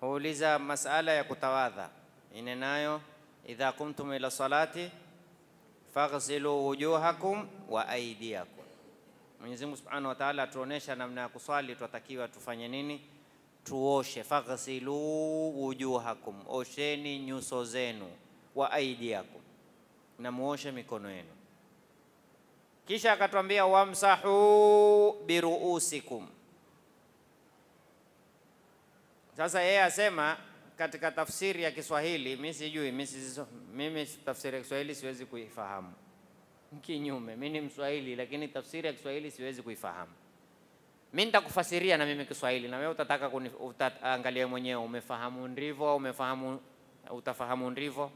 huuliza masala ya kutawadha ine nayo, idha kumtum ila salati faghsilu wujuhakum wa aydiyakum. Mwenyezi Mungu Subhanahu wa Ta'ala atuonesha namna ya kuswali, twatakiwa tufanye nini? Tuoshe. Faghsilu wujuhakum, osheni nyuso zenu, wa aydiyakum, na muoshe mikono yenu. Kisha akatwambia wamsahu biruusikum. Sasa yeye asema katika tafsiri ya Kiswahili, mimi sijui, mimi sizo- mimi tafsiri ya Kiswahili siwezi kuifahamu. Kinyume, mimi ni Mswahili, lakini tafsiri ya Kiswahili siwezi kuifahamu. Mimi nitakufasiria na mimi Kiswahili, na wewe utataka kuni, utaangalia mwenyewe, umefahamu ndivyo au umefahamu, utafahamu ndivyo.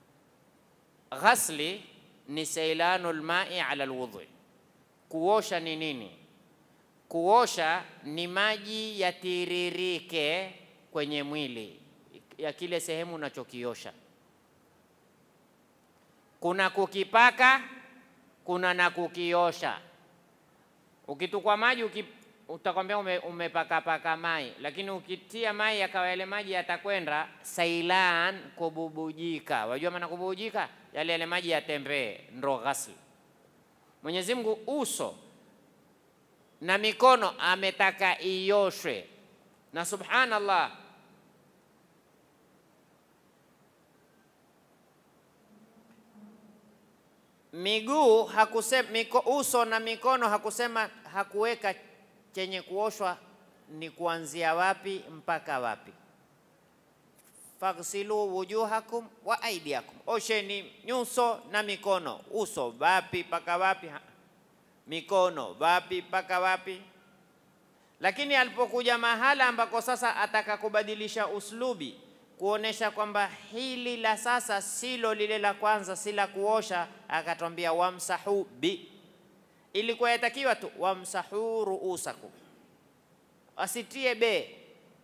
Ghasli ni sailanu lmai ala lwudhui. Kuosha ni nini? Kuosha ni maji yatiririke kwenye mwili ya kile sehemu unachokiosha. Kuna kukipaka, kuna na kukiosha. Ukitukwa maji uki, utakwambia ume, umepakapaka mai, lakini ukitia mai yakawa yale maji yatakwenda sailan, kububujika. Wajua maana kububujika? Yale yale maji yatembee, ndo ghasli. Mwenyezi Mungu uso na mikono ametaka ioshwe, na subhanallah, miguu hakusema, miko, uso na mikono hakusema, hakuweka chenye kuoshwa ni kuanzia wapi mpaka wapi. faghsilu wujuhakum wa aidiakum, osheni nyuso na mikono. Uso wapi mpaka wapi? Ha- Mikono wapi mpaka wapi? Lakini alipokuja mahala ambako sasa ataka kubadilisha uslubi, kuonesha kwamba hili la sasa silo lile la kwanza, si la kuosha, akatwambia wamsahu bi. Ilikuwa yatakiwa tu wamsahu ruusakum, asitie be,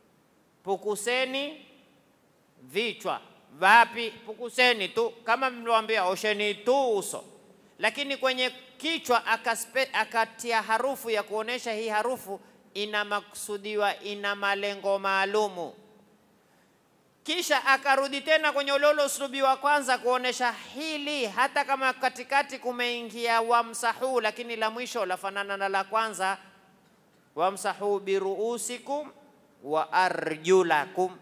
pukuseni vichwa. Wapi? Pukuseni tu, kama mliwaambia osheni tu uso, lakini kwenye kichwa akaspe, akatia harufu ya kuonesha hii harufu ina makusudiwa, ina malengo maalumu. Kisha akarudi tena kwenye ule ule uslubi wa kwanza kuonesha hili, hata kama katikati kumeingia wamsahu, lakini la mwisho lafanana na la kwanza, wamsahu biruusikum wa arjulakum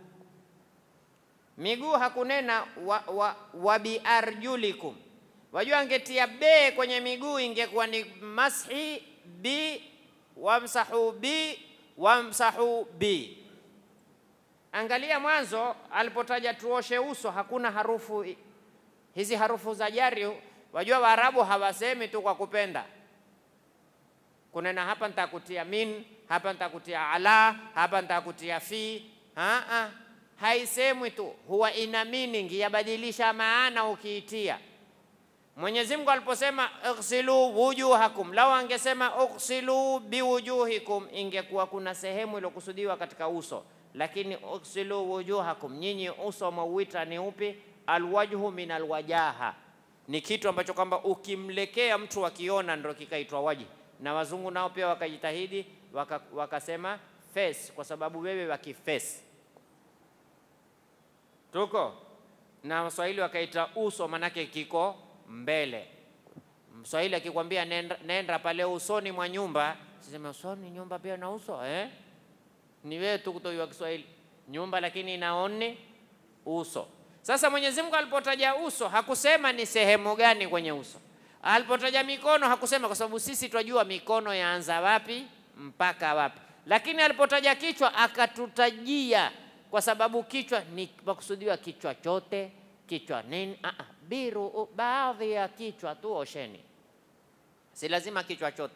miguu hakunena wa, wa, wa biarjulikum. Wajua, angetia be kwenye miguu ingekuwa ni mashi bi wamsahu bi wamsahu bi. Angalia mwanzo alipotaja tuoshe uso, hakuna harufu i- hizi harufu za jari. Wajua Waarabu hawasemi tu kwa kupenda kunena hapa nitakutia min, hapa nitakutia ala, hapa nitakutia fi. Aa, haisemwi tu, huwa ina meaning, yabadilisha maana ukiitia. Mwenyezi Mungu aliposema ighsilu wujuhakum, lau angesema ighsilu biwujuhikum, ingekuwa kuna sehemu iliyokusudiwa katika uso, lakini ighsilu wujuhakum, nyinyi uso mwauita ni upi? Alwajhu min alwajaha, ni kitu ambacho kwamba ukimlekea mtu akiona ndo kikaitwa waji, na wazungu nao pia wakajitahidi waka, wakasema face, kwa sababu wewe wakiface tuko na Waswahili wakaita uso, manake kiko mbele. Mswahili akikwambia nenda, nenda pale usoni mwa nyumba, siseme usoni nyumba pia na uso eh? Ni wewe tu kutojua Kiswahili nyumba, lakini inaoni uso. Sasa Mwenyezi Mungu alipotaja uso hakusema ni sehemu gani kwenye uso. Alipotaja mikono hakusema, kwa sababu sisi twajua mikono yaanza wapi mpaka wapi, lakini alipotaja kichwa akatutajia, kwa sababu kichwa ni makusudiwa kichwa chote, kichwa nini? Ah, ah, biru, baadhi ya kichwa tu osheni, si lazima kichwa chote.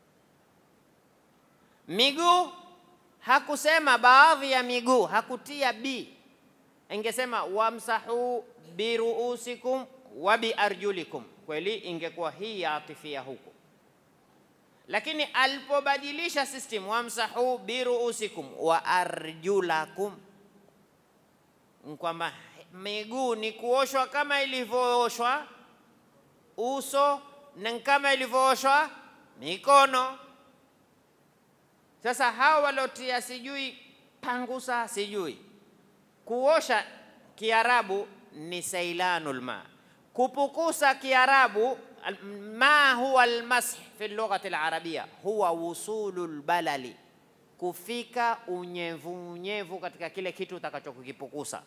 Miguu hakusema baadhi ya miguu, hakutia bi ingesema wamsahu biruusikum wa biarjulikum, kweli ingekuwa hii ya atifia huku, lakini alipobadilisha system, wamsahu biruusikum wa arjulakum, kwamba miguu ni kuoshwa kama ilivyooshwa uso na kama ilivyooshwa mikono. Sasa hawa waliotia sijui pangusa sijui Kuosha Kiarabu ni sailanul ma, kupukusa Kiarabu al- ma huwa almash fi lughati alarabia huwa wusulul balali, kufika unyevu unyevu katika kile kitu utakachokipukusa.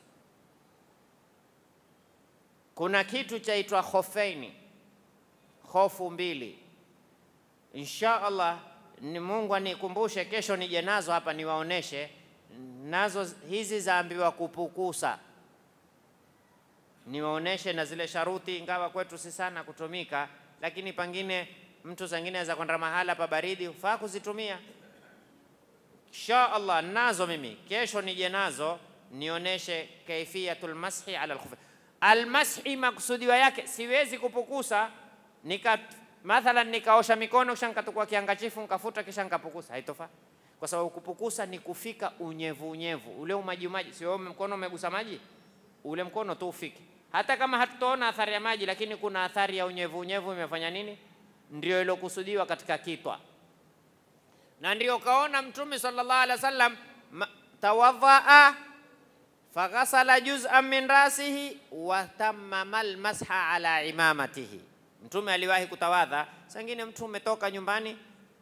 Kuna kitu chaitwa khofeini, hofu mbili. Insha Allah ni Mungu anikumbushe, kesho nije nazo hapa niwaoneshe. Nazo hizi zaambiwa kupukusa, niwaoneshe na zile sharuti, ingawa kwetu si sana kutumika, lakini pengine mtu zingine aweza kwenda mahala pa baridi, hufaa kuzitumia. Insha Allah nazo mimi kesho nije nazo nioneshe kaifiyatul mashi ala alkhuf. Almashi maksudiwa yake siwezi kupukusa nika mathalan nikaosha mikono kisha nikatukua kiangachifu nikafuta kisha nikapukusa, haitofaa kwa sababu kupukusa ni kufika unyevu unyevu ule umaji umaji, sio mkono umegusa maji, ule mkono tu ufike. Hata kama hatutoona athari ya maji, lakini kuna athari ya unyevu unyevu imefanya nini? Ndio ilokusudiwa katika kitwa na ndio kaona Mtume sallallahu alaihi wasallam ma- tawadhaa faghasala juz'an min rasihi wa tammama almasha ala imamatihi. Mtume aliwahi kutawadha. Sangine mtu umetoka nyumbani,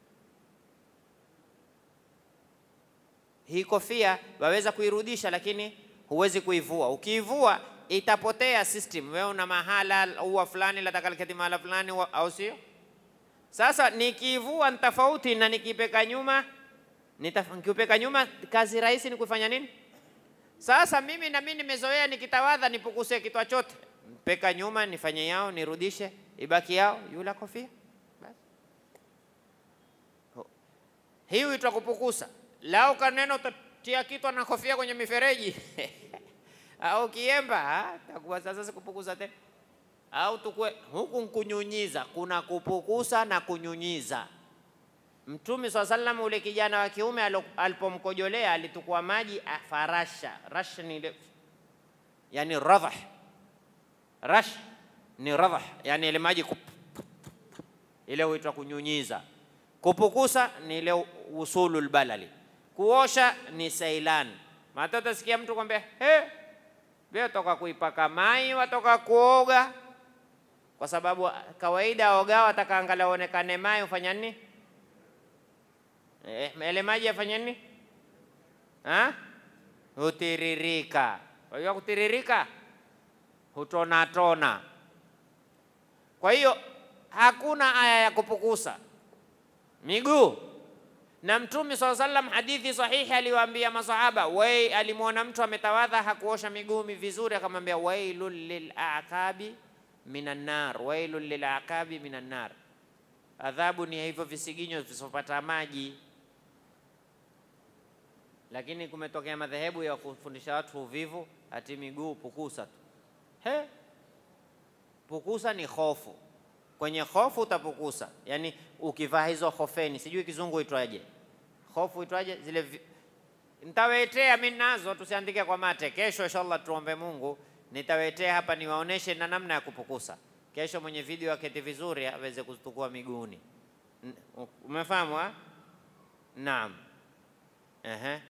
hii kofia waweza kuirudisha, lakini huwezi kuivua. Ukiivua itapotea system. Wewe una mahala ua fulani lataka liketi mahala fulani, wa- au sio? Sasa nikiivua ni tofauti na nikipeka nyuma. nitaf- Nikipeka nyuma, kazi rahisi ni kufanya nini? Sasa mimi na mimi nimezoea nikitawadha nipukuse kitwa chote, mpeka nyuma, nifanye yao, nirudishe, ibaki yao, yula kofia basi. Ho- Hii huitwa kupukusa. Lau kaneno utatia kitwa na kofia kwenye mifereji au kiemba, ah, takuwa sasa sikupukusa tena au tukue huku nkunyunyiza. Kuna kupukusa na kunyunyiza. Mtume swalla sallam, ule kijana wa kiume alo- alipomkojolea alitukua maji ah, farasha. Rash ni ile yani radhah, rash ni radhah, yani ile maji kup, ile huitwa kunyunyiza. Kupukusa ni ile usulul balali. Kuosha ni sailan. Mata utasikia mtu kwambia he, wewe toka kuipaka mai, watoka kuoga kwa sababu kawaida oga wataka angalau onekane mai ufanya nini? Eh, ele maji yafanya nini? Ha? Hutiririka. Kwa hiyo kutiririka hutona tona. Kwa hiyo hakuna aya ya kupukusa miguu. Na Mtume swalla sallam, hadithi sahihi, aliwaambia masahaba, wai, alimwona mtu ametawadha hakuosha miguu vizuri, akamwambia wailul lil aqabi minan nar, wailul lil aqabi minan nar, adhabu ni hivyo visiginyo visopata maji. Lakini kumetokea madhehebu ya kufundisha watu uvivu, ati miguu pukusa tu. He, pukusa ni hofu. Kwenye hofu utapukusa, yaani ukivaa hizo hofeni, sijui kizungu itwaje, hofu itwaje zile vi... nitawetea mimi nazo, tusiandike kwa mate. Kesho inshallah tuombe Mungu, nitawetea hapa niwaoneshe na namna ya kupukusa. Kesho mwenye video aketi vizuri aweze kutukua miguuni. N- Umefahamu? ha? Naam. Ehe.